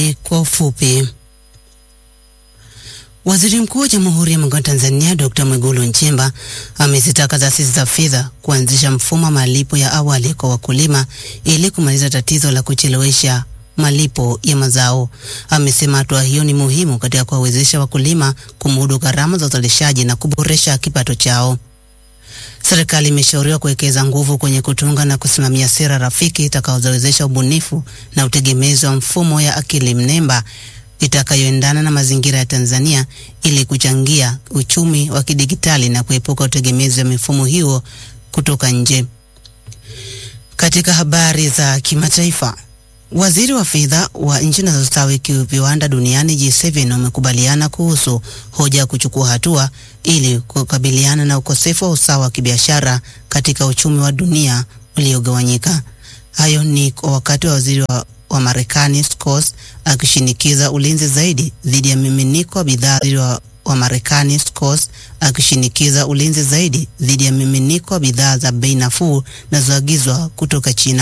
Habari kwa ufupi. Waziri Mkuu wa Jamhuri ya Muungano wa Tanzania Dr. Mwigulu Nchemba amezitaka taasisi za fedha kuanzisha mfumo wa malipo ya awali kwa wakulima ili kumaliza tatizo la kuchelewesha malipo ya mazao. Amesema hatua hiyo ni muhimu katika kuwawezesha wakulima kumudu gharama za uzalishaji na kuboresha kipato chao. Serikali imeshauriwa kuwekeza nguvu kwenye kutunga na kusimamia sera rafiki itakayowezesha ubunifu na utegemezi wa mfumo ya akili mnemba itakayoendana na mazingira ya Tanzania ili kuchangia uchumi wa kidigitali na kuepuka utegemezi wa mifumo hiyo kutoka nje. Katika habari za kimataifa, waziri wa fedha wa nchi zinazostawi kiviwanda duniani G7 wamekubaliana kuhusu hoja ya kuchukua hatua ili kukabiliana na ukosefu wa usawa wa kibiashara katika uchumi wa dunia uliogawanyika. Hayo ni kwa wakati wa waziri wa wa Marekani Scott akishinikiza ulinzi zaidi dhidi ya miminiko wa bidhaa wa, wa Marekani Scott akishinikiza ulinzi zaidi dhidi ya miminiko wa bidhaa za bei nafuu zinazoagizwa kutoka China.